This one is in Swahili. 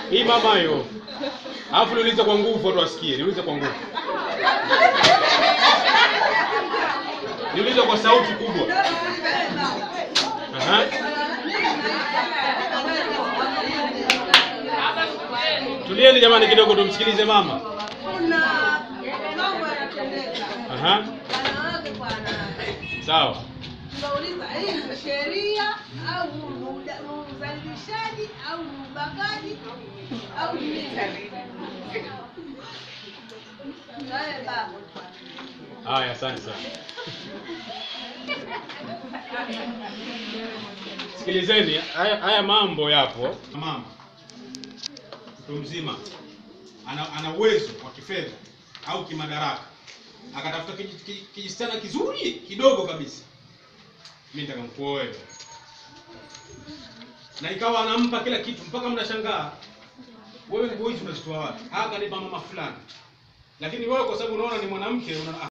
Hii mama hiyo. Alafu niulize kwa nguvu watu wasikie. Niulize kwa nguvu. Niulize kwa sauti kubwa. Aha. Tulieni jamani kidogo tumsikilize mama. Kuna mambo yanatendeka Aha. wanawake kwa wanawake. Sawa. Tunauliza hii ni sheria au ni uda- ni udhalilishaji au ni ubakaji au ni nini? Nawe baba. Haya, asante sana. Sikilizeni, haya, haya mambo yapo. Mama mtu mzima ana, ana uwezo wa kifedha au kimadaraka, akatafuta kiji- kiji- kijisichana kizuri kidogo kabisa, mimi nataka nikuoe, na ikawa anampa kila kitu mpaka mnashangaa, wewe nguo hizi unazitoa wapi? Ah, kanipa mama fulani. Lakini wewe kwa sababu unaona ni mwanamke una